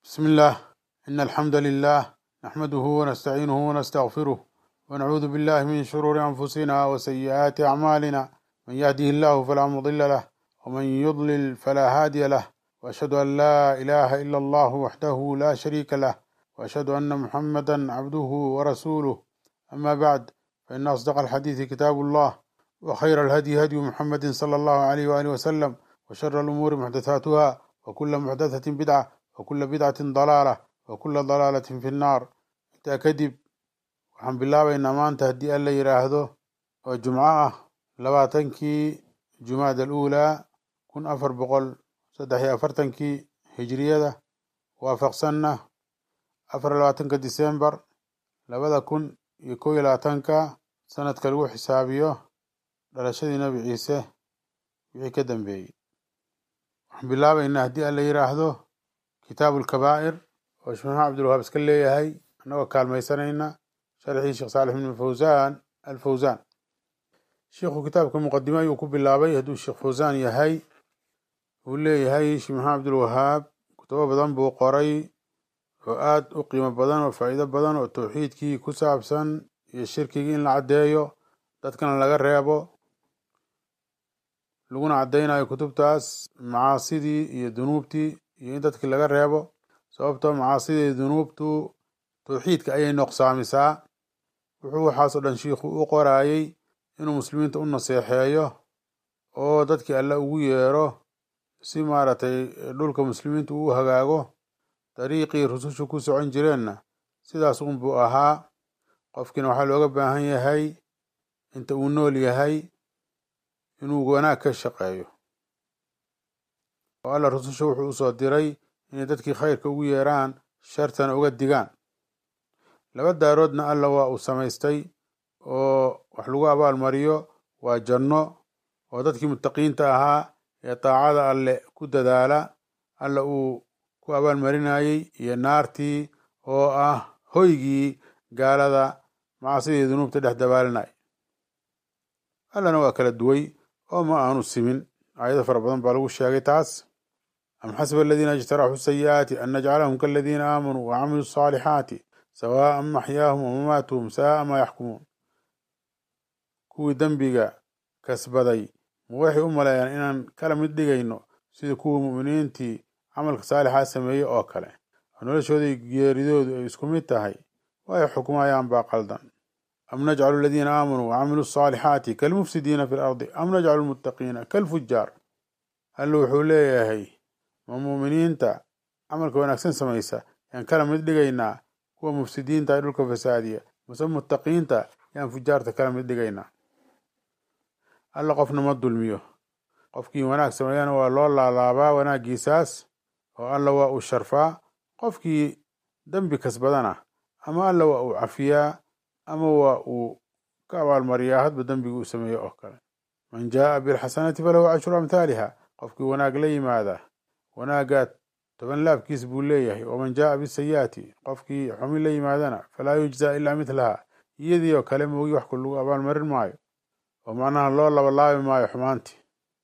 بسم الله إن الحمد لله نحمده ونستعينه ونستغفره ونعوذ بالله من شرور أنفسنا وسيئات أعمالنا من يهده الله فلا مضل له ومن يضلل فلا هادي له وأشهد أن لا إله إلا الله وحده لا شريك له وأشهد أن محمدا عبده ورسوله أما بعد فإن أصدق الحديث كتاب الله وخير الهدي هدي محمد صلى الله عليه وآله وسلم وشر الأمور محدثاتها وكل محدثة بدعة وكل بدعة ضلالة وكل ضلالة في النار intaa kadib waxaan bilaabaynaa maanta haddii alla yidhaahdo oo jumco ah labaatankii jumaada aluulaa kun afar boqol saddex iyo afartankii hijriyada waafaqsanna afar iyo labaatanka disembar labada kun iyo kow iyo labaatanka sanadka lagu xisaabiyo dhalashadii nabi ciise wixii ka dambeeyey waxaan bilaabaynaa haddii alla yidhaahdo kitaabu alkabaa'ir oo sheekh maxamed cabdilwahaab iska leeyahay annagoo kaalmaysanayna sharxii sheekh saalix ibn fawsaan alfawsaan sheikhu kitaabka muqadime ayuu ku bilaabay hadduu sheekh fawsaan yahay uu leeyahay sheekh maxamed cabdilwahaab kutubo badan buu qoray oo aad u qiimo badan oo faa'iido badan oo towxiidkii ku saabsan iyo shirkigii in la caddeeyo dadkana laga reebo laguna caddaynayo kutubtaas macaasidii iyo dunuubtii iyo in dadkii laga reebo sababtoo macaasidii iyo dunuubtu towxiidka ayay noqsaamisaa wuxuu waxaasoo dhan shiikhu u qoraayey inuu muslimiinta u naseexeeyo oo dadkii alle ugu yeero si maaragtay dhulka muslimiinta uu hagaago dariiqii rusushu ku socon jireenna sidaas unbuu ahaa qofkiina waxaa looga baahan yahay inta uu nool yahay inuu wanaag ka shaqeeyo oo alla rususha wuxuu usoo diray inay dadkii khayrka ugu yeeraan shartana uga digaan laba daaroodna alla waa uu samaystay oo wax lagu abaalmariyo waa janno oo dadkii muttaqiinta ahaa ee daacada alle ku dadaala alla uu ku abaalmarinayey iyo naartii oo ah hoygii gaalada macaasidii dunuubta dhex dabaalinay allana waa kala duway oo ma aanu simin aayado fara badan baa lagu sheegay taas am xasiba aladiina ijtaraxuu sayi'aati an najcalahum kaladiina aamanuu wacamiluu asaalixaati sawaa'an maxyaahum wamamaatuhum saa'a maa yaxkumuun kuwii dembiga kasbaday ma waxay u maleeyaan inaan kala mid dhigayno sida kuwii mu'miniintii camalka saalixaa sameeyey oo kale oo noloshoodii geeridoodu ay isku mid tahay waxay xukmayaan baa qaldan am najcalu aladiina aamanuu wacamiluu asaalixaati kalmufsidiina fi lardi am najcalu lmuttaqiina kalfujaar alla wuxuu leeyahay ma muuminiinta camalka wanaagsan samaysa yaan kala mid dhigaynaa kuwa mufsidiinta ee dhulka fasaadiya mase muttaqiinta yaan fujaarta kala mid dhigaynaa alla qofna ma dulmiyo qofkii wanaag sameeyana waa loo laalaabaa wanaaggiisaas oo alla waa uu sharfaa qofkii dembi kasbadana ama alla waa uu cafiyaa ama waa uu ka abaalmariyaa hadba dembigii uu sameeyo oo kale man jaa'a bilxasanati falahu cashru amhaaliha qofkii wanaag la yimaada wanaaggaa toban laabkiis buu leeyahay waman jaa'a bisayi'ati qofkii xumi la yimaadana falaa yujzaa ilaa midlaha iyadii oo kale moogi wax ku lagu abaalmarin maayo oo macnaha loo labalaabi maayo xumaantii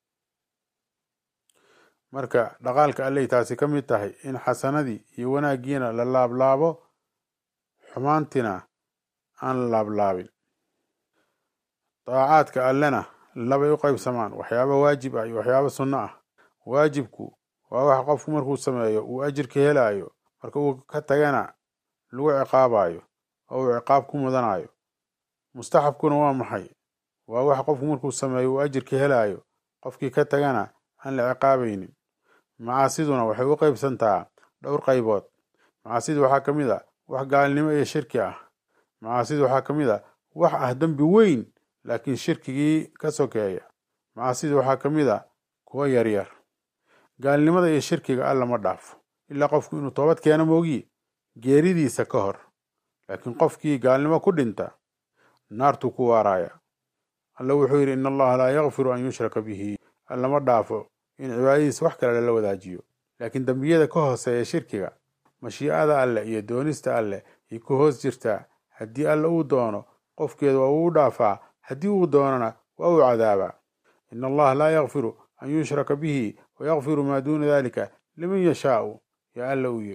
marka dhaqaalka alley taasi ka mid tahay in xasanadii iyo wanaaggiina la laablaabo xumaantina aan la laablaabin daacaadka allena labay u qaybsamaan waxyaaba waajib ah iyo waxyaaba sunno ah waajibku waa wax qofku markuu sameeyo uu ajirka helaayo marka uu ka tagana lagu ciqaabayo oo uu ciqaab ku mudanayo mustaxabkuna waa maxay waa wax qofku markuu sameeyo uu ajirka helaayo qofkii ka tagana aan la ciqaabaynin macaasiduna waxay u qaybsantaa dhowr qaybood macaasida waxaa ka mid a wax gaalnimo iyo shirki ah macaasida waxaa ka mid a wax ah dembi weyn laakiin shirkigii ka sokeeya macaasida waxaa ka mid a kuwa yaryar gaalnimada iyo shirkiga alla ma dhaafo ilaa qofku inuu toobad keeno moogiye geeridiisa ka hor laakiin qofkii gaalnimo ku dhinta naartuu ku waaraaya alla wuxuu yidhi in allaha laa yakfiru an yushraka bihi alla ma dhaafo in cibaadadiisa wax kale lala wadaajiyo laakiin dembiyada ka hooseeya shirkiga mashiicada alleh iyo doonista alleh ay ku hoos jirtaa haddii alla uu doono qofkeeda waa uu dhaafaa haddii uu doonana waa uu cadaabaa in allaha laa yakfiru an yushraka bihi wayakfiru maa duuna dalika liman yashaau yaa alla uu yidhi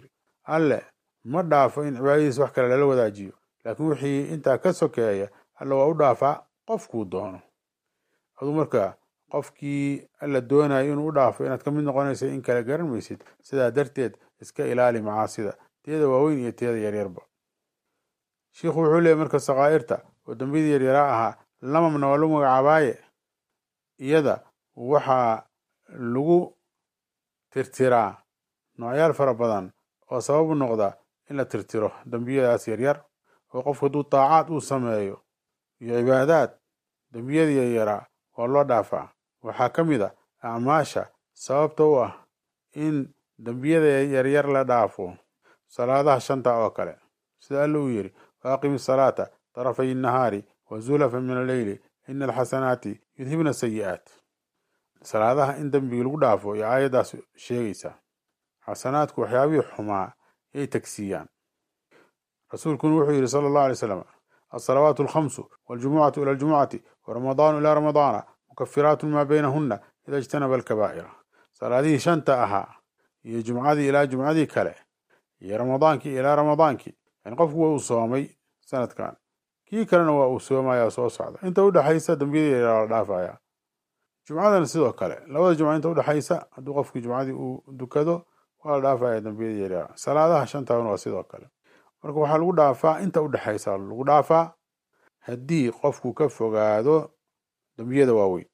alle ma dhaafo in cibaadadiisa wax kale lala wadaajiyo laakiin wixii intaa ka sokeeya alle waa u dhaafaa qofkuu doono aduu marka qofkii alla doonayo inuu u dhaafo inaad ka mid noqonaysa in kale garan maysid sidaa darteed iska ilaali macaasida teeda waaweyn iyo teeda yaryarba shiikhu wuxuu leeyay marka sakaa'irta oo dambiyadii yaryaraa ahaa lamamna waa lagu magacaabaaye iyada waxaa lagu tirtiraa noocyaal fara badan oo sabab u noqda in la tirtiro dembiyadaas yaryar oo qofku hadduu daacaad uu sameeyo iyo cibaadaad dembiyadii yaryaraa waa loo dhaafaa waxaa ka mid a acmaasha sababta u ah in dembiyada yaryar la dhaafo salaadaha shanta oo kale sida alla uu yidhi waaqimi asalaata tarafay innahaari wa zulafa min alleyli ina alxasanaati yudhibna sayi'aat salaadaha in dembigi lagu dhaafo iyo aayaddaas sheegaysaa xasanaadku waxyaabihii xumaa yay tagsiiyaan rasuulkuna wuxuu yidhi sala allahu alay slam alsalawaatu alkhamsu waljumucatu ila aljumucati waramadaanu ilaa ramadaana mukafiraatu maa baynahunna ida ijtanaba alkabaa'ira salaadihii shanta ahaa iyo jumcadii ilaa jumcadii kale iyo ramadaankii ilaa ramadaankii yani qofku waa uu soomay sanadkan kii kalena waa uu soomaya soo socda inta udhexaysa dembiyadii yaraa la dhaafaya jumcadana sidoo kale labada jumca inta udhexaysa hadduu qofkii jumcadii uu dukado waa la dhaafaya dembiyadii yaraa salaadaha shantaana waa sidoo kale marka waxaa lagu dhaafaa inta udhexaysa lagu dhaafaa haddii qofku ka fogaado dembiyada waaweyn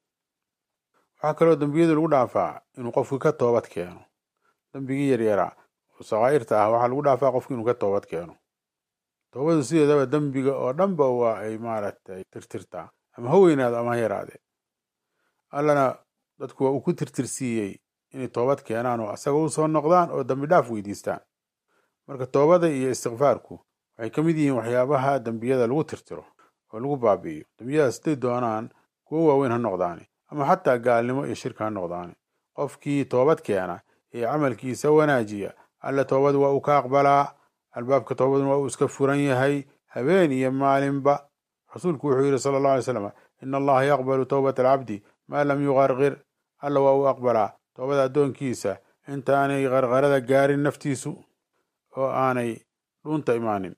waxaa kaloo dembiyada lagu dhaafaa inuu qofku ka toobad keeno dembigii yaryaraa oo sakaa'irta ah waxaa lagu dhaafaa qofku inuu ka toobad keeno toobadu sideedaba dembiga oo dhanba waa ay maaragtay tirtirtaa ama ha weynaado ama ha yaraadee allana dadku waa uu ku tirtirsiiyey inay toobad keenaan oo asaga u soo noqdaan oo dembi dhaaf weydiistaan marka toobada iyo istikfaarku waxay ka mid yihiin waxyaabaha dembiyada lagu tirtiro oo lagu baabi'iyo dembiyadaas haday doonaan kuwo waaweyn ha noqdaani ama xataa gaalnimo iyo shirka ha noqdaani qofkii toobad keena ee camalkiisa wanaajiya alle toobada waa uu ka aqbalaa albaabka toobaduna waa uu iska furan yahay habeen iyo maalinba rasuulku wuxuu yidhi sala allahu alay slam ina allaha yaqbalu towbata alcabdi maa lam yuqarqir alla waa uu aqbalaa toobada addoonkiisa intaanay qarqarada gaarin naftiisu oo aanay dhuunta imaanin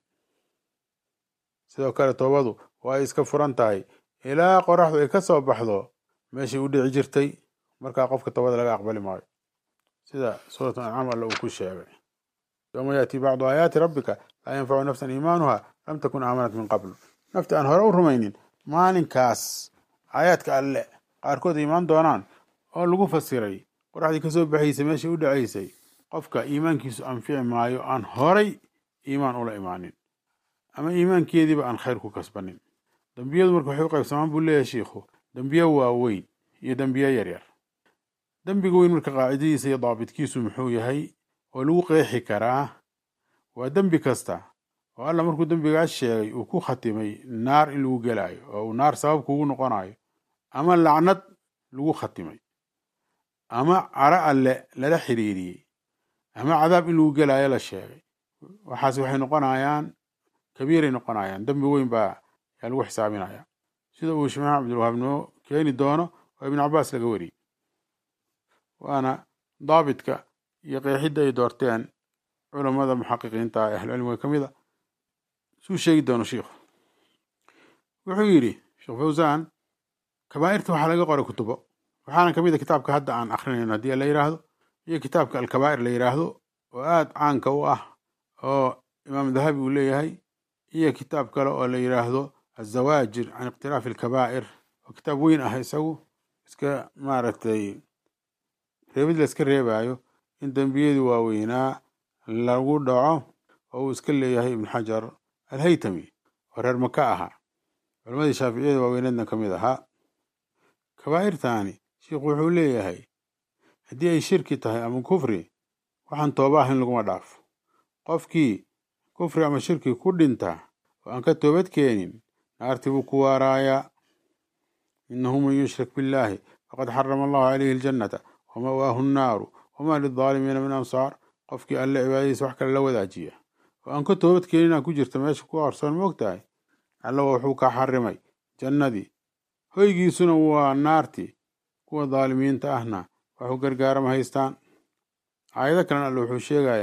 sidoo kale toobadu waa ay iska furan tahay ilaa qoraxdu ay ka soo baxdo meeshay u dhici jirtay markaa qofka toobada laga aqbali maayo sida suuratu ancaam alle uu ku sheegay yowma yaati bacdu aayaati rabbika laa yanfacu nafsan iimaanuha lam takun aamanat min qabl nafti aan hore u rumaynin maalinkaas aayaadka alle qaarkood ay imaan doonaan oo lagu fasiray qoraxdii kasoo baxaysay meeshay u dhacaysay qofka iimaankiisu anfici maayo aan horay iimaan ula imaanin ama iimaankeediiba aan khayr ku kasbanin dembiyadu marka waxay u qaybsamaan buu leeyahay shiikhu dembiyo waaweyn iyo dembiyo yaryar dembiga weyn marka qaacidadiisa iyo daabitkiisu muxuu yahay oo lagu qeexi karaa waa dembi kasta oo alla markuu dembigaas sheegay uu ku khatimay naar in lagu gelaayo oo uu naar sabab kuugu noqonayo ama lacnad lagu khatimay ama caro alle lala xiriiriyey ama cadaab in lagu gelaayo la sheegay waxaas waxay noqonayaan kabiiray noqonayaan dembi weyn baa yaa lagu xisaabinaya sida uu shimax cabdilwahaab noo keeni doono oo ibnu cabaas laga wariyey waana daabitka iyo qeexidda ay doorteen culammada muxaqiqiinta ee ahlucilmiga ka mid a suu sheegi doono shiikhu wuxuu yidhi sheekh fawsaan kabaa'irta waxaa laga qoray kutubo waxaana ka mid a kitaabka hadda aan akrinayno haddii la yidhaahdo iyo kitaabka alkabaa'ir la yidhaahdo oo aada caanka u ah oo imaam dahabi uu leeyahay iyo kitaab kale oo la yidhaahdo azawaajir can iqtiraafi alkabaa'ir oo kitaab weyn ah isagu iska maaragtay reebid la iska reebaayo in dembiyadii waaweynaa lagu dhaco oo uu iska leeyahay ibnu xajar alhaytami oo reer maka ahaa culammadii shaaficiyada waaweyneedna ka mid ahaa kabaa'irtaani sheikhu wuxuu leeyahay haddii ay shirki tahay ama kufri waxaan tooba ahayn laguma dhaafo qofkii kufri ama shirki ku dhinta oo aan ka toobad keenin naartii buu ku waaraayaa inahu man yushrik billaahi faqad xarama allahu calayhi aljannata wama'waahu nnaaru wamaa lildaalimiina min ansaar qofkii alle cibaadadiisa wax kale la wadaajiya oo aan ka toobad keeninaa ku jirta meesha ku qarsoon moog tahay alla wuxuu ka xarimay jannadii hoygiisuna waa naartii kuwa daalimiinta ahna waxu gargaarama haystaan aayado kalena alle wuxuu sheegayaa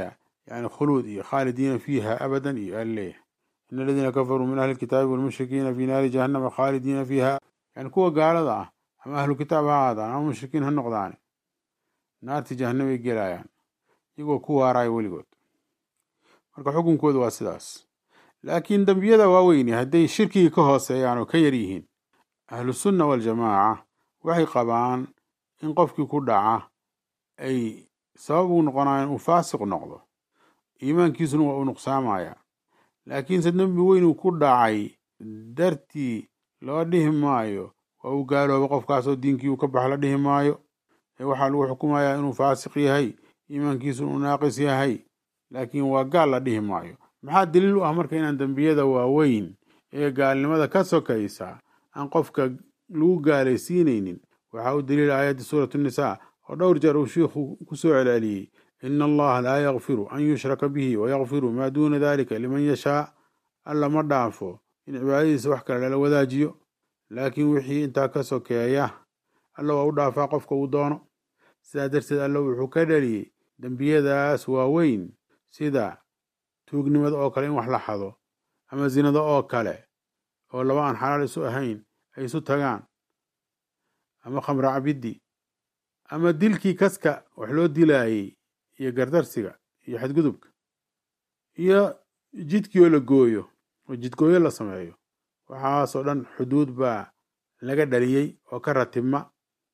yani khuluud iyo khaalidiina fiiha abadan iyo alleeyahay in aladiina kafaruu min ahli kitaabi walmushrikiina fi naari jahannama khaalidiina fiiha yani kuwa gaalada ah ama ahlu kitaab ha ahaadaan ama mushrikiin ha noqdaane naarti jahanamay gelayaan iyagoo ku waaraayo weligood marka xukunkooda waa sidaas laakiin dembiyada waaweyni hadday shirkigii ka hooseeyaan oo ka yar yihiin ahlusunna waljamaaca waxay qabaan in qofkii ku dhaca ay sabab u noqonayaan uu faasiq noqdo iimaankiisuna waa uu nuqsaamaya laakiinse dembi weyn uu ku dhacay dartii loo dhihi maayo waa uu gaalooba qofkaasoo diinkii uu ka bax la dhihi maayo ee waxaa lagu xukumayaa inuu faasiq yahay iimaankiisu uu naaqis yahay laakiin waa gaal la dhihi maayo maxaa daliil u ah marka inaan dembiyada waaweyn ee gaalnimada ka sokaysa aan qofka lagu gaalaysiinaynin waxaa u daliila aayadda suuratu nisaa oo dhowr jeer uu shiikhu ku soo celceliyey ina allaha laa yakfiru an yushraka bihi wayakfiru maa duuna dalika liman yashaa alla ma dhaafo in cibaadadiisa wax kale lala wadaajiyo laakiin wixii intaa ka sokeeya alla waa u dhaafaa qofka uu doono sidaa darteed alla wuxuu ka dhaliyey dembiyadaas waaweyn sida tuugnimada oo kale in wax la xado ama zinada oo kale oo laba aan xalaal isu ahayn ay isu tagaan ama khamra cabiddi ama dilkii kaska wax loo dilaayey iyo gardarsiga iyo xadgudubka iyo jidkii oo la gooyo oo jidgooyo la sameeyo waxaasoo dhan xuduud baa laga dhaliyey oo ka ratibma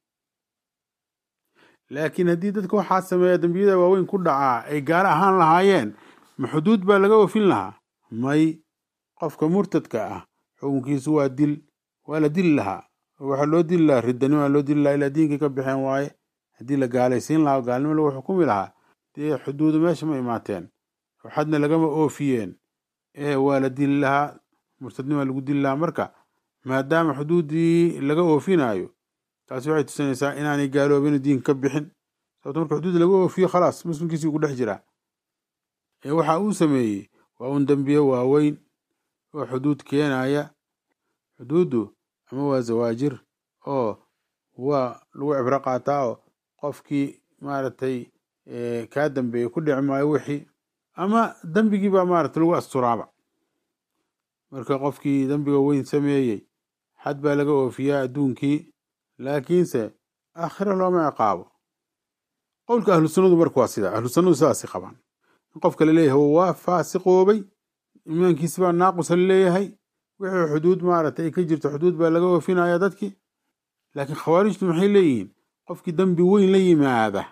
laakiin haddii dadka waxaa sameeya dembiyada waaweyn ku dhacaa ay gaalo ahaan lahaayeen ma xuduud baa laga oofin lahaa may qofka murtadka ah xukunkiisu waa dil waa la dili lahaa waxaa loo dili lahaa ridanimaa loo dili lahaa ilaa diinkii ka baxeen waaye haddii la gaalaysiin lahaa gaalnimo lagu xukumi lahaa dee xuduudu meesha ma imaateen xadna lagama oofiyeen ee waa la dili lahaa murtadnimaa lagu dili lahaa marka maadaama xuduuddii laga oofinayo taasi waxay tusinaysaa inaanay gaaloobin diinka ka bixin sababto marka xuduud laga oofiyo khalaas muslimkiisii ku dhex jiraa ee waxa uu sameeyey waa un dembiye waaweyn oo xuduud keenaya xuduuddu ama waa zawaajir oo waa lagu cibro qaataa oo qofkii maaragtay kaa dambeeyey ku dhici maayo wixii ama dembigii baa maaragtay lagu asturaaba marka qofkii dembiga weyn sameeyey xad baa laga oofiyaa adduunkii laakiinse aakhiro looma ciqaabo qowlka ahlu sunnadu marka waa sida ahlu sunnadu sidaasay qabaan in qofka laleeyahay waa faasiqoobay imaankiisi baa naaqusa laleeyahay wixii xuduud maaragtay ay ka jirto xuduud baa laga oofinaya dadkii laakiin khawaarijtu maxay leeyihiin qofkii dembi weyn la yimaada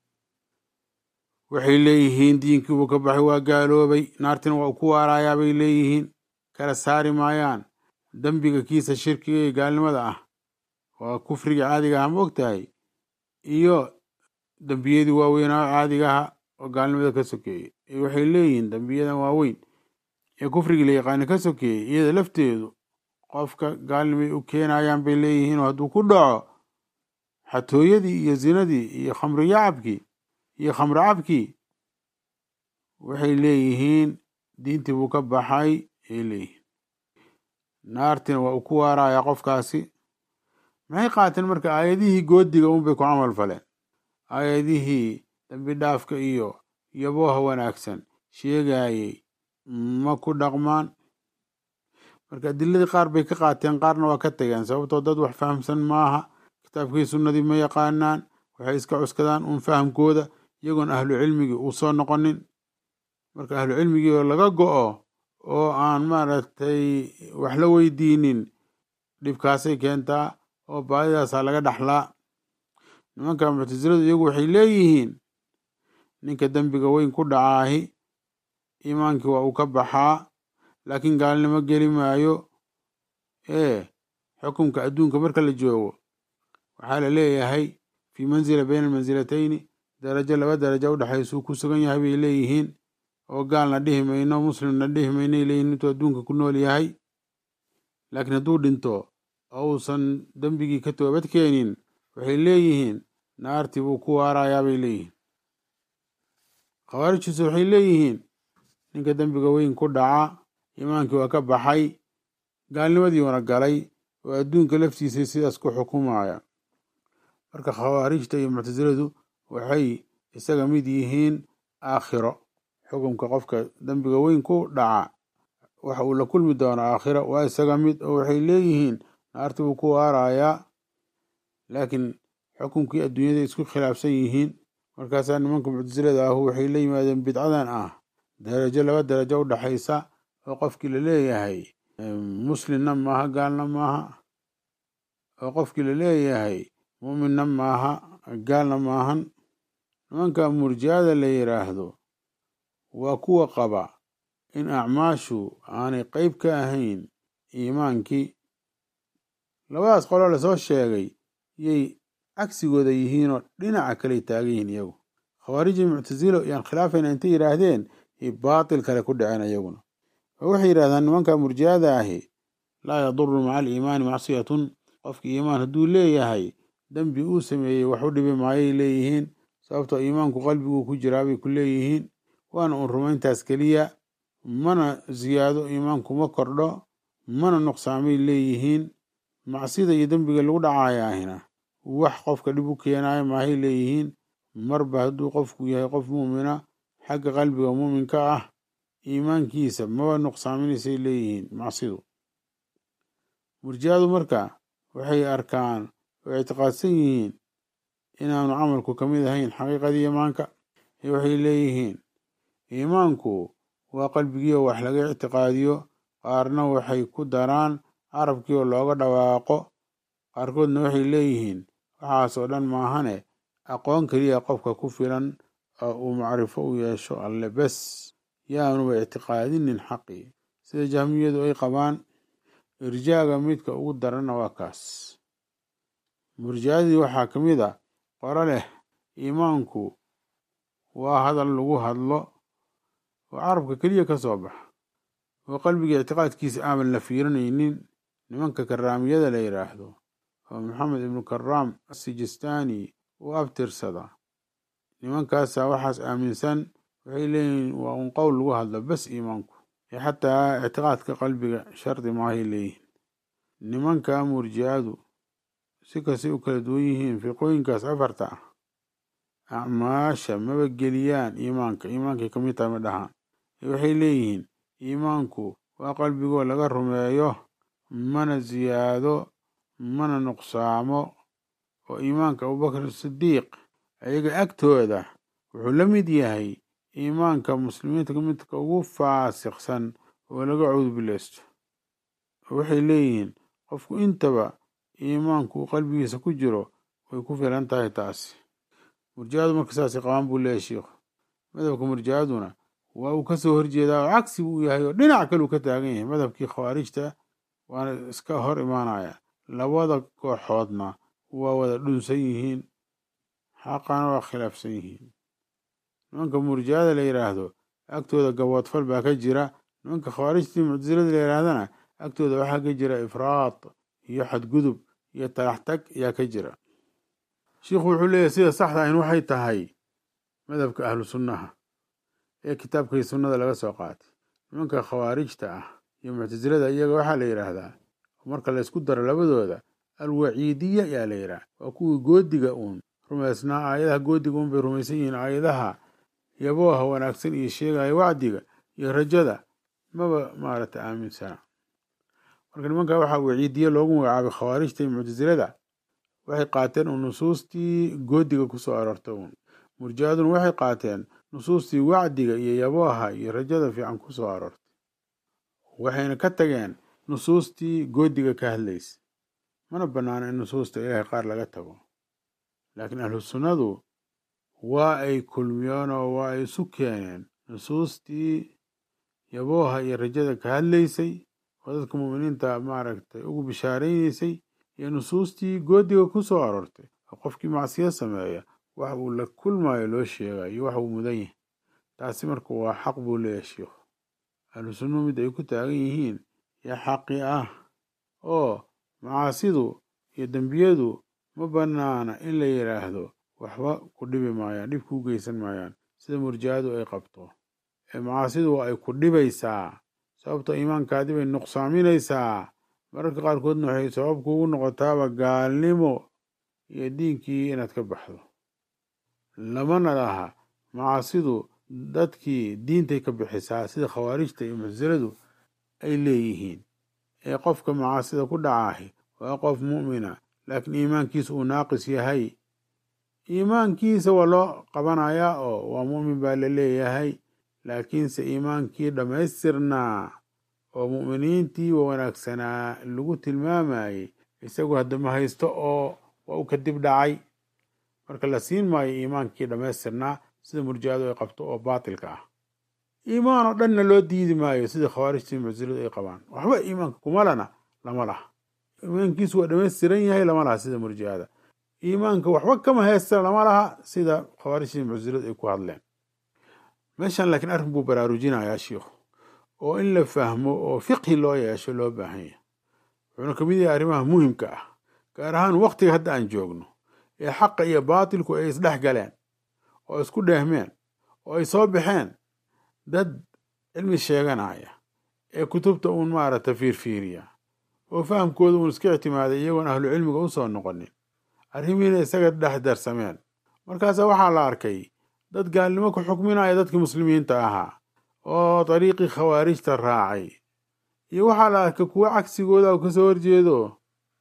waxay leeyihiin diinkii buu ka baxay waa gaaloobay naartina waa ku waarayaa bay leeyihiin kala saari maayaan dembiga kiisa shirkiga ee gaalnimada ah waa kufriga caadiga ah ma og tahay iyo dembiyadii waaweynaa caadiga aha oo gaalnimada ka sokeeyey waxay leeyihiin dembiyadan waaweyn ee kufrigii la yaqaana ka sokeeyey iyada lafteedu qofka gaalnimay u keenayaan bay leeyihiin oo hadduu ku dhaco xatooyadii iyo zinadii iyo khamri yacabkii iyo khamro cabkii waxay leeyihiin diintii buu ka baxay ay leeyihiin naartina waa uu ku waarayaa qofkaasi maxay qaateen marka aayadihii goodiga unbay ku camal faleen aayadihii dambi dhaafka iyo yabooha wanaagsan sheegayey ma ku dhaqmaan marka adiladii qaar bay ka qaateen qaarna waa ka tageen sababtoo dad wax fahamsan maaha kitaabkii sunnadii ma yaqaanaan waxay iska cuskadaan uun fahamkooda iyagoon ahlu cilmigii uu soo noqonin marka ahlu cilmigii oo laga go-o oo aan maaragtay wax la weydiinin dhibkaasay keentaa oo baadidaasaa laga dhaxlaa nimanka muctasiladu iyagu waxay leeyihiin ninka dembiga weyn ku dhacaahi iimaankii waa uu ka baxaa laakiin gaalnimo geli maayo ee xukunka adduunka marka la joogo waxaa la leeyahay fii manzila bayna almansilatayni darajo laba darajo udhexaysuu ku sugan yahay bay leeyihiin oo gaalna dhihi mayno muslimna dhihi maynay leeyihin intuu adduunka ku nool yahay laakiin hadduu dhinto oo uusan dembigii ka toobad keenin waxay leeyihiin naartii buu ku waarayaa bay leeyihiin khawaarijtiisu waxay leeyihiin ninka dembiga weyn ku dhaca iimaankii waa ka baxay gaalnimadiiuna galay oo adduunka laftiisay sidaas ku xukumaya marka khawaarijta iyo muctasiladu waxay isaga mid yihiin aakhiro xukumka qofka dembiga weyn ku dhaca waxa uu la kulmi doonaa aakhira waa isaga mid oo waxay leeyihiin naarti buu ku waarayaa laakiin xukumkii adduunyada isku khilaafsan yihiin markaasaa nimanka muctasilada ahu waxay la yimaadeen bidcadan ah darajo laba darajo u dhaxaysa oo qofkii la leeyahay muslimna maaha gaalna maaha oo qofkii la leeyahay muuminna maaha gaalna maahan nimanka murjiyada la yidhaahdo waa kuwa qaba in acmaashu aanay qeyb ka ahayn iimaankii labadaas qoloo lasoo sheegay yay cagsigooda yihiinoo dhinaca kaley taagan yihiin iyagu khawaarijii muctasilo yaan khilaafayna intay yidhaahdeen iyo baatil kale ku dhaceen iyaguna oo waxay yidhahdaan nimanka murjiyada ahi laa yaduru maca aliimaani macsiyatun qofka iimaan hadduu leeyahay dembi uu sameeyey wax u dhibi maayay leeyihiin sababtoo iimaanku qalbiguu ku jiraa bay ku leeyihiin waana uun rumayntaas keliya mana ziyaado iimaanku ma kordho mana nuqsaamay leeyihiin macsida iyo dembiga lagu dhacayaahina wax qofka dhib u keenayo maahay leeyihiin marba hadduu qofku yahay qof muumina xagga qalbiga muuminka ah iimaankiisa maba nuqsaaminaysay leeyihiin macsidu murjiyadu marka waxay arkaan oo ictiqaadsan yihiin inaanu camalku ka mid ahayn xaqiiqadii iimaanka waxay leeyihiin iimaanku waa qalbigii oo wax laga ictiqaadiyo qaarna waxay ku daraan carabkii oo looga dhawaaqo qaarkoodna waxay leeyihiin waxaas oo dhan maahane aqoon keliya qofka ku filan oo uu macrifo u yeesho alle bes yaanuba ictiqaadinin xaqii sida jahmiyadu ay qabaan irjaaga midka ugu daranna waa kaas murjiyadii waxaa ka mid a qoro leh iimaanku waa hadal lagu hadlo oo carabka keliya ka soo baxa oo qalbiga ictiqaadkiisa aaban la fiirinaynin nimanka karaamiyada la yidhaahdo oo maxamed ibnu karaam asijistaani u abtirsada nimankaasaa waxaas aaminsan waxay leeyihiin waa un qowl lagu hadlo bes iimaanku ee xataa ictiqaadka qalbiga shardi maahay leeyihiin nimanka murjicadu si kastay u kala duwan yihiin fiqooyinkaas afarta ah acmaasha maba geliyaan iimaanka iimaankay ka mid tahay ma dhahaan waxay leeyihiin iimaanku waa qalbigoo laga rumeeyo mana ziyaado mana nuqsaamo oo iimaanka abubakr sidiiq ayaga agtooda wuxuu la mid yahay iimaanka muslimiinta midka ugu faasiqsan oo laga cowdbileysto waxay leeyihiin qofku intaba iimaanku uu qalbigiisa ku jiro way ku filan tahay taasi murjicadu marka saasay qabaan buu leeyahy shiikhu madhabka murjicaduna waa uu kasoo horjeedaa oo cagsi buu yahay oo dhinac kale uu ka taagan yahay madhabkii khawaarijta waana iska hor imaanaya labada kooxoodna waa wada dhunsan yihiin xaqana waa khilaafsan yihiin nimanka murjicada la yidhaahdo agtooda gaboodfal baa ka jira nimanka khawaarijtii muctasilada la yidhaahdana agtooda waxaa ka jira ifraad iyo xadgudub iyo talaxtag ayaa ka jira shiikhu wuxuu leeyahy sida saxda ahin waxay tahay madhabka ahlu sunnaha ee kitaabkii sunnada laga soo qaatay nimanka khawaarijta ah iyo muctasilada iyaga waxaa la yidhaahdaa marka laysku daro labadooda alwaciidiya ayaa la yidhaha waa kuwii goodiga uun rumaysnaa aayadaha goodiga uun bay rumaysan yihiin aayadaha yabooha wanaagsan iyo sheegaya wacdiga iyo rajada maba maaragtay aaminsana marka nimanka waxaa waciidiye loogu magacaabay khawaarijta iyo muctasilada waxay qaateen uun nusuustii goodiga kusoo aroortay uun murjicaduna waxay qaateen nusuustii wacdiga iyo yabooha iyo rajada fiican kusoo aroortay waxayna ka tageen nusuustii goodiga ka hadlaysa mana banaana in nusuusta ilaahay qaar laga tago laakiin ahlu sunnadu waa ay kulmiyeen oo waa ay isu keeneen nusuustii yabooha iyo rajada ka hadlaysay oo dadka muuminiinta maaragtay ugu bishaaraynaysay iyo nusuustii goodiga ku soo aroortay oo qofkii macsiyo sameeya wax uu la kulmayo loo sheegayo iyo wax uu mudan yahay taasi marka waa xaq buu leeyahay shiikhu ahlu sunnuhu mid ay ku taagan yihiin yaa xaqi ah oo macaasidu iyo dembiyadu ma banaana in la yidhaahdo waxba ku dhibi maayaan dhib kuu geysan maayaan sida murjicadu ay qabto ee macaasidu waa ay ku dhibaysaa sababto iimaankaadii bay nuqsaaminaysaa mararka qaarkoodna waxay sabab kuugu noqotaaba gaalnimo iyo diinkii inaad ka baxdo lamana laha macaasidu dadkii diintay ka bixisaa sida khawaarijta iyo mucsiladu ay leeyihiin ee qofka macaasida ku dhacaahi waa qof mu'mina laakiin iimaankiisa uu naaqis yahay iimaankiisa waa loo qabanayaa oo waa mu'min baa la leeyahay laakiinse iimaankii dhammaystirnaa oo mu'miniintii wa wanaagsanaa lagu tilmaamayey isagu haddama haysto oo waa u kadib dhacay marka la siin maayo iimaankii dhammaystirnaa sida murjicadu ay qabto oo baatilka ah iimaan oo dhanna loo diidi maayo sida khawaarijtii mucsiladu ay qabaan waxba iimaanka kumalana lama laha iimaankiisu waa dhammaystiran yahay lama laha sida murjicada iimaanka waxba kama haysta lama laha sida khawaarijtii mucsiladu ay ku hadleen meeshan laakiin arrin buu baraarujinayaa shiikhu oo in la fahmo oo fiqhi loo yeesho loo baahan yahay wuxuuna kamid yahay arrimaha muhimka ah gaar ahaan waktiga hadda aan joogno ee xaqa iyo baatilku ay isdhex galeen oo isku dheehmeen oo ay soo baxeen dad cilmi sheeganaya ee kutubta uun maaragta fiirfiiriya oo fahamkooda uun iska ictimaaday iyagoon ahlu cilmiga u soo noqonin arrimihiina isaga dhex darsameen markaasa waxaa la arkay dad gaalnimo ku xukminaya dadkii muslimiinta ahaa oo dariiqii khawaarijta raacay iyo waxaa la arkay kuwo cagsigooda ka soo horjeedo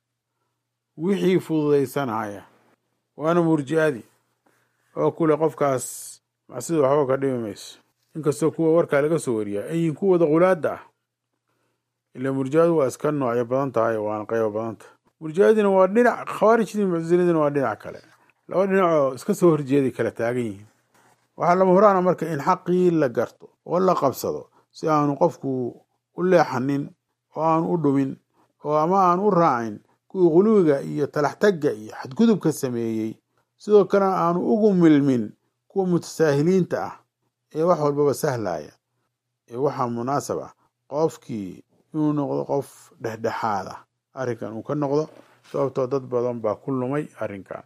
wixii fududaysanaya waana murji'adii oo kule qofkaas macsida waxba ka dhimi mayso inkastoo kuwa warkaa laga soo wariyaa ayin kuwada qulaada ah ila murji'adu waa iska noocyo badan tahay waana qaybo badan tahay murji'adina waa dhinac khawaarijtii mucsiladina waa dhinac kale laba dhinacoo iska soo horjeeday kala taagan yihiin waxaa lama huraana marka in xaqii la garto oo la qabsado si aanu qofku u leexanin oo aanu u dhumin oo ama aanu u raacin kuwii quluwiga iyo talaxtagga iyo xadgudubka sameeyey sidoo kalena aanu ugu milmin kuwa mutasaahiliinta ah ee wax walbaba sahlaya ee waxaa munaasab ah qofkii inuu noqdo qof dhexdhexaad ah arrinkan uu ka noqdo sababtoo dad badan baa ku lumay arrinkan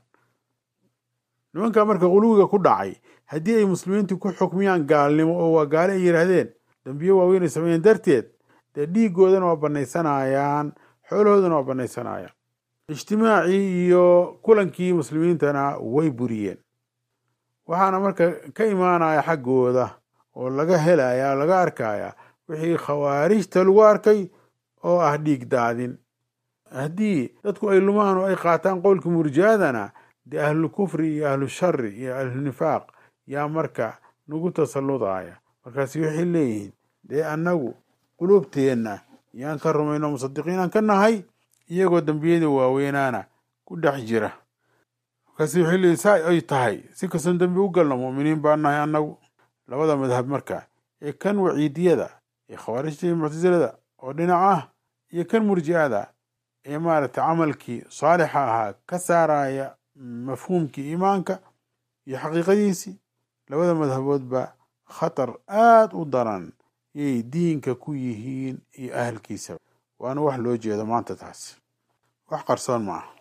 nimanka marka quluwiga ku dhacay haddii ay muslimiintu ku xukmiyaan gaalnimo oo waa gaale ay yidhaahdeen dambiyo waaweyn ay sameeyeen darteed dee dhiigoodana waa banaysanayaan xoolahoodana waa banaysanayaan ijtimaacii iyo kulankii muslimiintana way buriyeen waxaana marka ka imaanaya xaggooda oo laga helaya o laga arkaya wixii khawaarijta lagu arkay oo ah dhiig daadin haddii dadku ay lumaan oo ay qaataan qowlka murjiadana dee ahlulkufri iyo ahlushari iyo ahlunifaaq yaa marka nagu tasalludaya markaasi waxay leeyihiin dee annagu quluubteenna yaan ka rumayno musadiqiinaan ka nahay iyagoo dembiyada waaweynaana ku dhex jira markaasi waxay leeyihin saa ay tahay si kastoon dembi u galno mu'miniin baan nahay annagu labada madhab marka ee kan waciidiyada ee khawaarijta iyo muctasilada oo dhinac ah iyo kan murji'ada ee maaragtay camalkii saalixa ahaa ka saaraya mafhuumkii iimaanka iyo xaqiiqadiisii labada madhaboodba khatar aada u daran yay diinka ku yihiin iyo ahalkiisaba waana wax loo jeedo maanta taasi wax qarsoon ma aha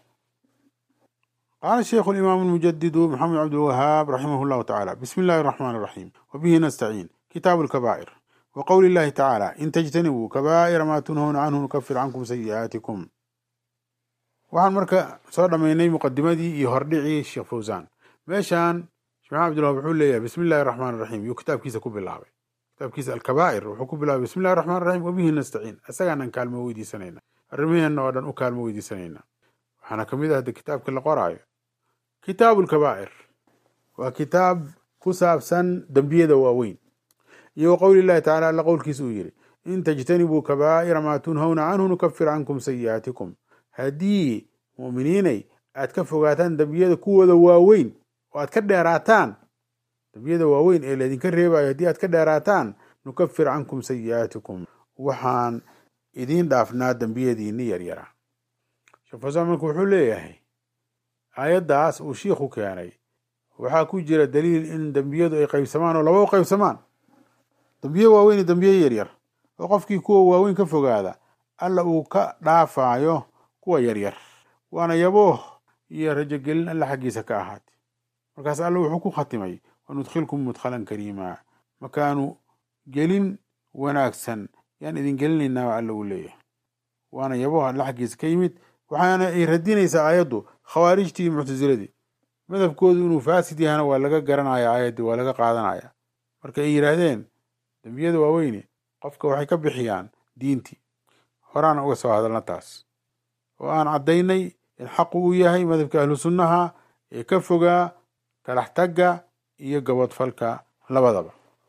qaala sheikhu alimaam almujadidu maxamed cabdilwahaab raximah llahu tacaala bismi illahi araxmaan araxiim wabihi nastaciin kitaabu alkabaa'ir wa qowli illahi tacaala in tajtanibuu kabaa'ira maa tunhawna canhu nukafir cankum sayi'aatikum waxaan marka soo dhammaynay muqadimadii iyo hordhicii sheekh fawsaan meeshaan sheekh maxamed abdilwahab wuxuu leeyahay bismi illahi araxmaan araxiim yuu kitaabkiisa ku bilaabay kitaabkiisa alkabaa'ir wuxuu ku bilaabay bismi illahi raxmaan raxiim wabihi nastaciin isagaanaan kaalmo weydiisanayna arrimaheenna oo dhan u kaalmo weydiisanayna waxaana kamid ah de kitaabka la qoraayo kitaabu lkabaa'ir waa kitaab ku saabsan dembiyada waaweyn iyo wa qowli illahi tacala alla qowlkiisa uu yidhi in tajtanibuu kabaa'ira maa tunhawna canhu nukafir cankum sayi'aatikum haddii mu'miniinay aad ka fogaataan dembiyada kuwooda waaweyn oo aad ka dheeraataan dembiyada waaweyn ee laydinka reebayo haddii aad ka dheeraataan nukafir cankum sayi'aatikum waxaan idiin dhaafnaa dembiyadiinni yaryara sheekh fasaan marka wuxuu leeyahay aayaddaas uu shiikhu keenay waxaa ku jira daliil in dembiyadu ay qaybsamaan oo laba u qaybsamaan dembiye waaweyn iyo dembiye yaryar oo qofkii kuwa waaweyn ka fogaada alla uu ka dhaafaayo kuwa yaryar waana yabooh iyo rajogelin alla xaggiisa ka ahaatay markaas alla wuxuu ku khatimay wanudkhilkum mudkhalan kariima makaanu gelin wanaagsan yaan idin gelinaynaa alla uu leeyahay waana yabooh alla xaggiisa ka yimid waxaana ay radinaysaa aayaddu khawaarijtii iyo muctasiladii madhabkoodu inuu faasid yahana waa laga garanaya aayaddii waa laga qaadanaya marka ay yidhaahdeen dembiyada waaweyne qofka waxay ka bixiyaan diintii horaana uga soo hadalna taas oo aan caddaynay in xaqu uu yahay madhabka ahlu sunnaha ee ka fogaa talax tagga iyo gabodfalka labadaba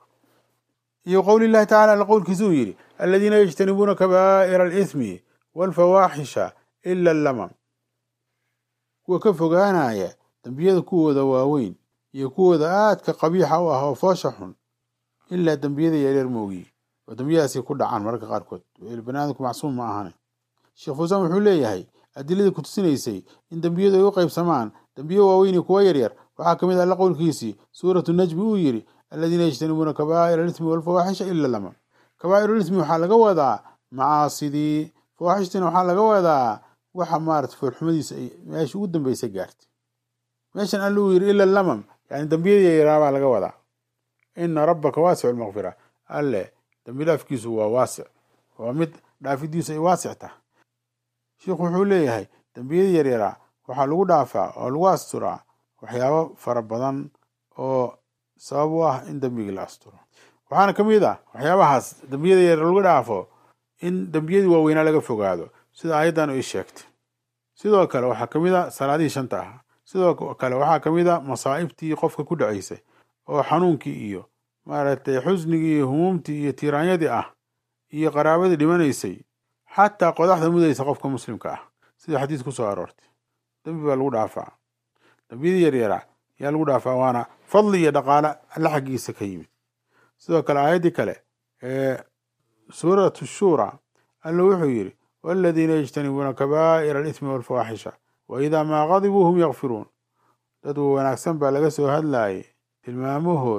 iyo qowli llahi tacala alla qowlkiisa uu yidhi aladiina yajtanibuuna kabaa'ira alithmi waalfawaaxisha ila allamam kuwa ka fogaanaya dembiyada kuwooda waaweyn iyo kuwooda aadka qabiixa u ah oo foosha xun ilaa dembiyada yareer moogiye oo dembiyadaasi ku dhacaan mararka qaarkood baniaadamku macsuum ma ahane sheekh fuusaan wuxuu leeyahay adiladii ku tusinaysay in dembiyadu ay u qaybsamaan dembiyo waaweyn iyo kuwa yaryar waxaa kamid ah alla qowlkiisii suuratu najmi uu yidhi aladiina yajtanibuuna kabaa'ira alismi walfawaaxisha ila lama kabaa'iru lismi waxaa laga wadaa macaasidii fawaaxishtiina waxaa laga wadaa waxa maarata foolxumadiisa ay meesha ugu dambeysa gaartay meeshan alla uu yidhi ila lamam yani dembiyadii yaraa baa laga wadaa ina rabbaka waasicu lmaqfira alle dembi dhaafkiisu waa waasic waa mid dhaafidiisu ay waasic tahay sheikhu wuxuu leeyahay dembiyadii yaryaraa waxaa lagu dhaafaa oo lagu asturaa waxyaabo fara badan oo sabab u ah in dembigii la asturo waxaana ka mid ah waxyaabahaas dembiyada yaryar lagu dhaafo in dembiyadii waaweynaa laga fogaado sida aayaddan ay sheegtay sidoo kale waxaa ka mid a salaadihii shanta ahaa sidoo kale waxaa ka mid a masaa'ibtii qofka ku dhacaysay oo xanuunkii iyo maaragtay xusnigii iyo humuumtii iyo tiiraanyadii ah iyo qaraabadii dhimanaysay xataa qodaxda mudaysa qofka muslimka ah sida xadiis ku soo aroortay dembi baa lagu dhaafaa dembiyadii yaryaraa yaa lagu dhaafaa waana fadli iyo dhaqaale alla xaggiisa ka yimid sidoo kale aayaddii kale ee suuratu shuura alla wuxuu yidhi waladiina yajtanibuuna kabaa'ira alithmi walfawaaxisha wa idaa maa qadibuu hum yakfiruun dad wanaagsan baa laga soo hadlaayay tilmaamahood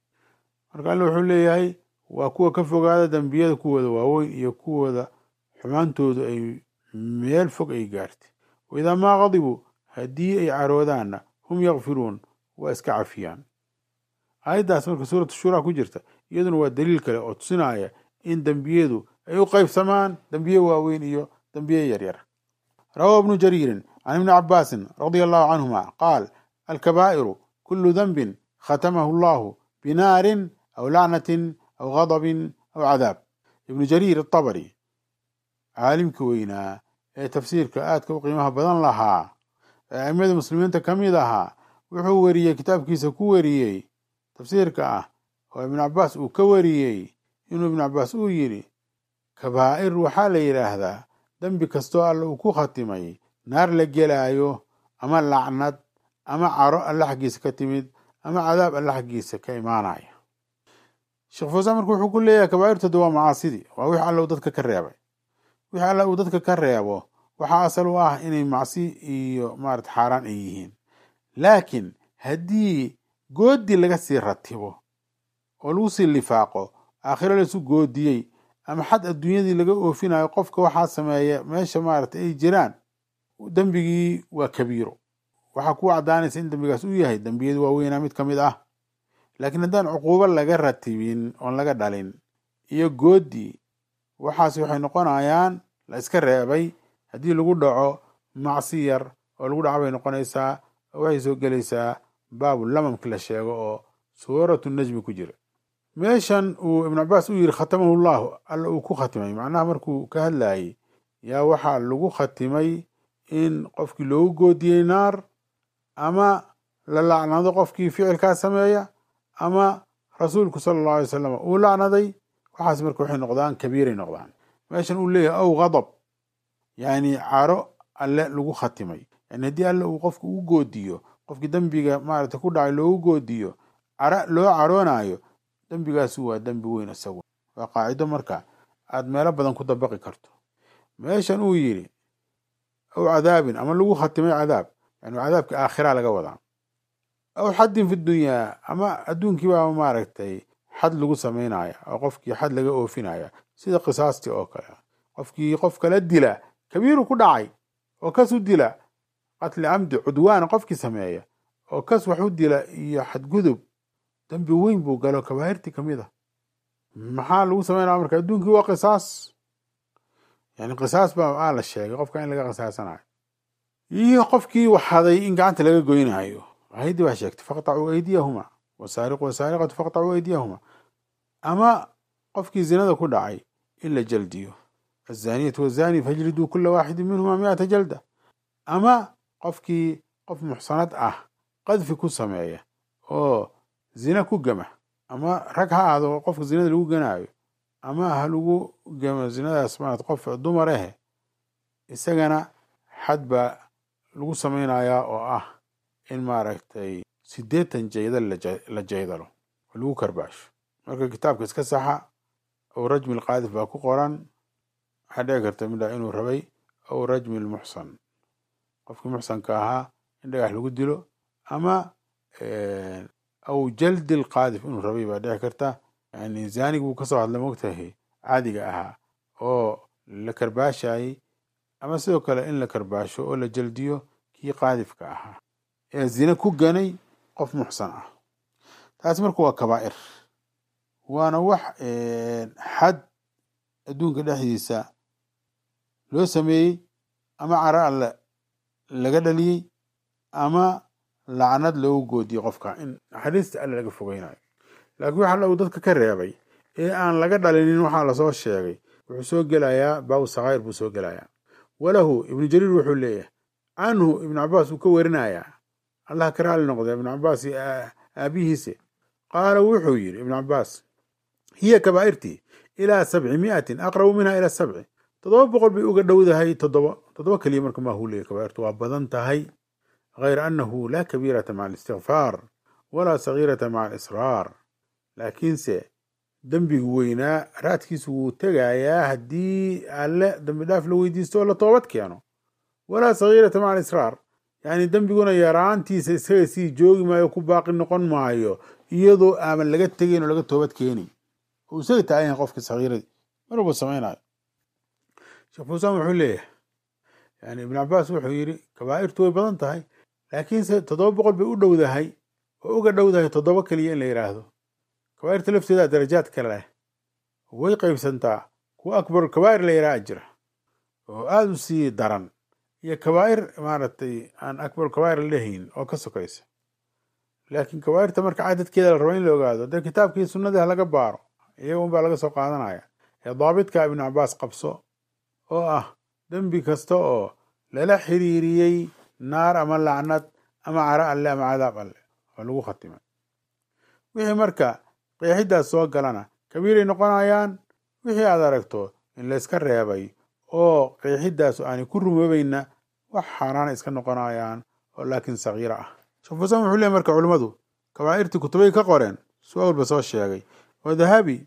marka alla wuxuu leeyahay waa kuwa ka fogaada dembiyada kuwooda waaweyn iyo kuwooda xumaantoodu ay meel fog ay gaartay wa idaa maa qadibuu haddii ay caroodaanna hum yakfiruun waa iska cafiyaan aayaddaas marka suuratu shuura ku jirta iyaduna waa daliil kale oo tusinaya in dembiyadu ay u qaybsamaan dembiye waaweyn iyo dembiye yaryar rawahu ibnu jariirin can ibni cabaasin radia allahu canhuma qaal alkabaa'iru kulu denbin khatamahu allahu binaarin aw lacnatin aw gadabin aw cadaab ibnu jariir atabari caalimka weynaa ee tafsiirka aadka u qiimaha badan lahaa ee aimada muslimiinta ka mid ahaa wuxuu weriyey kitaabkiisa ku weriyey tafsiirka ah oo ibnu cabaas uu ka wariyey inuu ibnu cabaas uu yidhi kabaa'ir waxaa la yidhaahdaa dembi kastoo alla uu ku khatimay naar la gelaayo ama lacnad ama caro alla xaggiisa ka timid ama cadaab alla xaggiisa ka imaanaya sheekh fuusaan marka wuxuu ku leeyahay kabaa'irtooda waa macaasidii waa wix alla uu dadka ka reebay wix alla uu dadka ka reebo waxaa asal u ah inay macsi iyo maarata xaaraan ay yihiin laakiin haddii goodi laga sii ratibo oo lagu sii lifaaqo aakhiro laisu goodiyey ama xad adduunyadii laga oofinayo qofka waxaa sameeya meesha maarata ay jiraan dembigii waa kabiiro waxaa ku caddaanaysa in dembigaas uu yahay dembiyada waaweynaa mid ka mid ah laakiin haddaan cuquubo laga ratibin oon laga dhalin iyo goodi waxaas waxay noqonayaan la iska reebay haddii lagu dhaco macsi yar oo lagu dhaco bay noqonaysaa oo waxay soo gelaysaa baabu lamamki la sheego oo suuratu najmi ku jira meeshan uu ibnu cabaas u yidhi khatamahu llahu alla uu ku khatimay macnaha markuu ka hadlayay yaa waxaa lagu khatimay in qofkii loogu goodiyey naar ama la lacnado qofkii ficilkaa sameeya ama rasuulku sala allahu alay wasalam uu lacnaday waxaas marka waxay noqdaan kabiiray noqdaan meeshan uu leeyahay aw ghadab yani caro alle lagu khatimay yani haddii alle uu qofka u goodiyo qofkii dembiga maarata ku dhacay loogu goodiyo cara loo caroonayo dembigaasi waa dembi weyn isagu waa qaacido marka aad meelo badan ku dabaqi karto meeshan uu yidhi aw cadaabin ama lagu khatimay cadaab yani cadaabka aakhira laga wadaa aw xaddin fi dunyaa ama adduunkii baa maaragtay xad lagu samaynaya oo qofkii xad laga oofinaya sida qisaastii oo kale qofkii qof kala dila kabiiru ku dhacay oo kas u dila qatli camdi cudwaana qofkii sameeya oo kas wax u dila iyo xadgudub dembi weyn buu galo kabaahirtii ka mid a maxaa lagu samaynaya marka adduunkii waa qisaas yani qisaas baa aa la sheegay qofka in laga qisaasanayo iyo qofkii waxaday in gacanta laga goynayo ayaddii baa sheegtay faqtacuu aydiyahuma wasaariqu wasaariqatu faqtacuu aydiyahuma ama qofkii zinada ku dhacay in la jaldiyo azaniyatu wazani fajliduu kula waaxidin minhuma miata jalda ama qofkii qof muxsanad ah qadfi ku sameeya oo zina ku gama ama rag ha ahaado qofka zinada lagu ganaayo ama ha lagu gamo zinadaas marat qof dumar ahe isagana xad baa lagu samaynayaa oo ah in maaragtay siddeetan jaydal la jaydalo oo lagu karbaasho marka kitaabka iska saxa ow rajmi lqaadif baa ku qoran waxaa dhici karta midha inuu rabay ow rajmi lmuxsan qofkii muxsanka ahaa in dhagax lagu dilo ama aw jaldi lqaadif inuu rabay baa dhici karta yani zanig buu kasoo hadlay mogtahay caadiga ahaa oo la karbaashayay ama sidoo kale in la karbaasho oo la jaldiyo kii qaadifka ahaa ee zine ku ganay qof muxsan ah taas marka waa kabaa'ir waana wax xad adduunka dhexdiisa loo sameeyey ama cara alle laga dhaliyey ama lacnad loogu goodiyey qofka in naxariista alle laga fogeynayo laakiin waxa lagu dadka ka reebay ee aan laga dhalinin waxaa lasoo sheegay wuxuu soo gelayaa baabu sakhaayir buu soo gelayaa walahu ibnu jariir wuxuu leeyahay canhu ibnu cabaas uu ka warinayaa allah ka raali noqda ibnu cabaas aabihiise qaala wuxuu yidhi ibnu cabaas hiya kabaa'irtii ilaa sabci miatin aqrabu minha ila sabci toddoba boqol bay uga dhowdahay toddoba toddoba keliya marka maahu leeyahy kabaa'irtu waa badan tahay غayra annahu laa kabiirata maca alistikfaar walaa sagiirata maca alisraar laakiinse dembigu weynaa raadkiisu wuu tegayaa haddii alle dembi dhaaf la weydiisto oo la toobad keeno walaa sagiirata maca alisraar yacni dembiguna yaraantiisa isaga sii joogi maayo ku baaqi noqon maayo iyadoo aaman laga tegayn oo laga toobad keenay oo isaga taagan qofka sagiiradii mar walba samaynayo sheekh fuusaan wuxuu leeyahay yani ibnu cabaas wuxuu yidhi kabaa'irtu way badan tahay laakiinse toddoba boqol bay u dhowdahay oo uga dhowdahay toddoba keliya in la yidhaahdo kabaa'irta lafteeda darajaad kale leh way qaybsantaa kuwa akbar kabaa'ir la yidhaha jira oo aada u sii daran iyo kabaa'ir maaragtay aan akbar kabaa'ir la lehayn oo ka sokaysa laakiin kabaa'irta marka cadadkeeda la raba in la ogaado dee kitaabkii sunnadii ha laga baaro iyaga un baa laga soo qaadanaya ee daabidka ibnu cabaas qabso oo ah dembi kasta oo lala xiriiriyey naar ama lacnad ama cara alle ama cadaab alle oo lagu khatimay wixii marka qeexidaas soo galana kabiiray noqonayaan wixii aad aragto in layska reebay oo qeexidaasu aanay ku rumoobayna wax xaaraana iska noqonayaan oo laakiin sagiira ah shafuusan wuxuu leey marka culimmadu kabaa'irtii kutubay ka qoreen su-aalba soo sheegay oo dahabi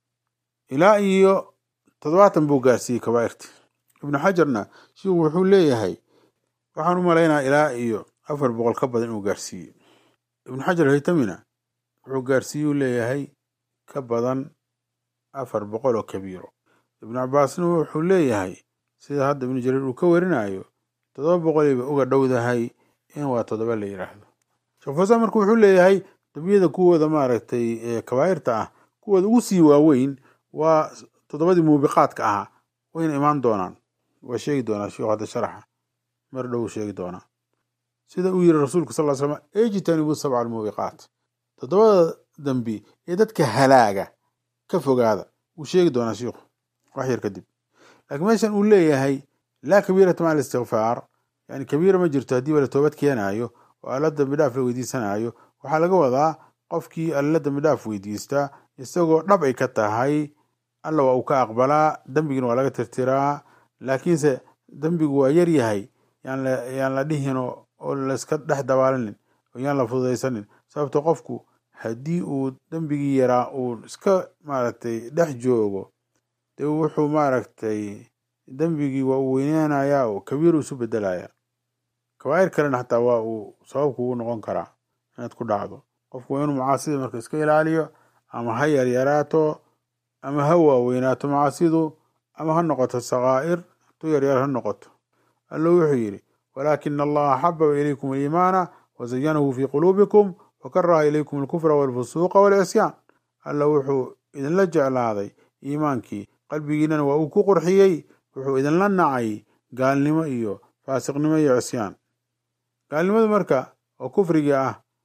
ilaa iyo toddobaatan buu gaarsiiyey kabaa'irtii ibnu xajarna shiku wuxuu leeyahay waxaan u malaynaa ilaa iyo afar boqol ka badan inuu gaarsiiyey ibnu xajar haytamina wuxuu gaarsiiyuu leeyahay ka badan afar boqol oo kabiiro ibnu cabaasna wuxuu leeyahay sida hadda ibnu jariir uu ka warinayo toddoba boqoliiba uga dhowdahay in waa toddoba la yidhaahdo shafuusan marka wuxuu leeyahay dembiyada kuwooda maaragtay kabaa'irta ah kuwooda ugu sii waaweyn waa toddobadii muubiqaadka ahaa wayna imaan doonaan waa sheegi doonaa sheekhu hadda sharaxa mar dhow sheegi doonaa sida uu yiri rasuulku sal ly slam ejtanibu sabca almuubiqaat toddobada dembi ee dadka halaaga ka fogaada wuu sheegi doonaa sheikhu wax yar kadib laakiin meeshan uu leeyahay laa kabiirata maca alistikfaar yani kabiira ma jirto haddii ba la toobad keenaayo oo alla dambi dhaaf la weydiisanayo waxaa laga wadaa qofkii alla dambi dhaaf weydiistaa isagoo dhab ay ka tahay alla waa uu ka aqbalaa dembigina waa laga tirtiraa laakiinse dembigu waa yar yahay yaan la dhihin oo layska dhex dabaalinin oo yaan la fududaysanin sababto qofku haddii uu dembigii yaraa uu iska maaragtay dhex joogo dee wuxuu maaragtay dembigii waa uu weynaanayaa oo kabiir isu bedelaya kabaa'ir kalena xataa waa uu sababku ugu noqon karaa inaad ku dhacdo qofku waa inuu macaasida marka iska ilaaliyo ama ha yaryaraato ama ha waaweynaato macaasidu ama ha noqoto sakaa'ir tu yaryar ha noqoto alla wuxuu yidhi walaakina allaha xababa ilaykum aliimaana wazayanahu fii quluubikum wakaraha ilaykum alkufra walfusuuqa walcisyaan alla wuxuu idinla jeclaaday iimaankii qalbigiinana waa uu ku qurxiyey wuxuu idinla nacay gaalnimo iyo faasiqnimo iyo cisyaan gaalnimadu marka oo kufrigii ah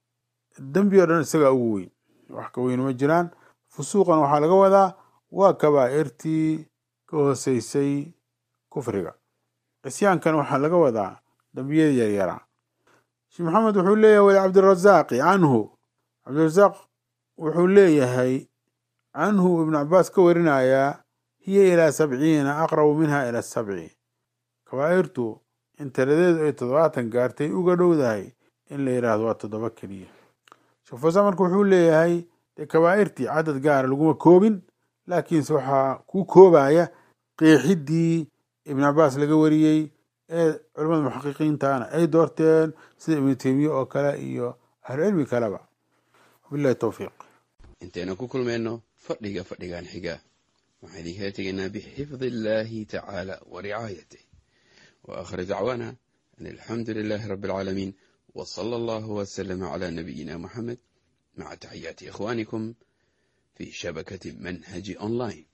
dembi o dhan isagaa ugu weyn wax ka weyn ma jiraan fusuuqan waxaa laga wadaa waa kabaa'irtii ka hooseysay kufriga cisyaankan waxaa laga wadaa dembiyada yaryaraa sheekh maxamed wuxuu leeyahay wali cabdirazaaqi canhu cabdirazaaq wuxuu leeyahay canhu ibnu cabaas ka warinayaa hiya ilaa sabciina aqrabu minha ila sabci kabaa'irtu in tiradeedu ay toddobaatan gaartay uga dhowdahay in la yidhaahdo waa toddoba keliya sheekh fawsaan marka wuxuu leeyahay dee kabaa'irtii cadad gaara laguma koobin laakiinse waxaa ku koobaya qeexiddii ibn cabaas laga wariyey ee culamada muxaqiqiintana ay doorteen sida ibnu teymiye oo kale iyo ahlucilmi kaleba wabillahi towfiiq intaynu ku kulmayno fadhiga fadhigan xiga waxaan idinkala tegaynaa bixifdi illaahi tacaala wa ricaayatih wa aakhir dacwaana an alxamdu lilaahi rabbi alcaalamiin wa sala allahu wasalama calaa nabiyina muxamed maca taxiyaati ikhwaanikum fi shabakati manhaji online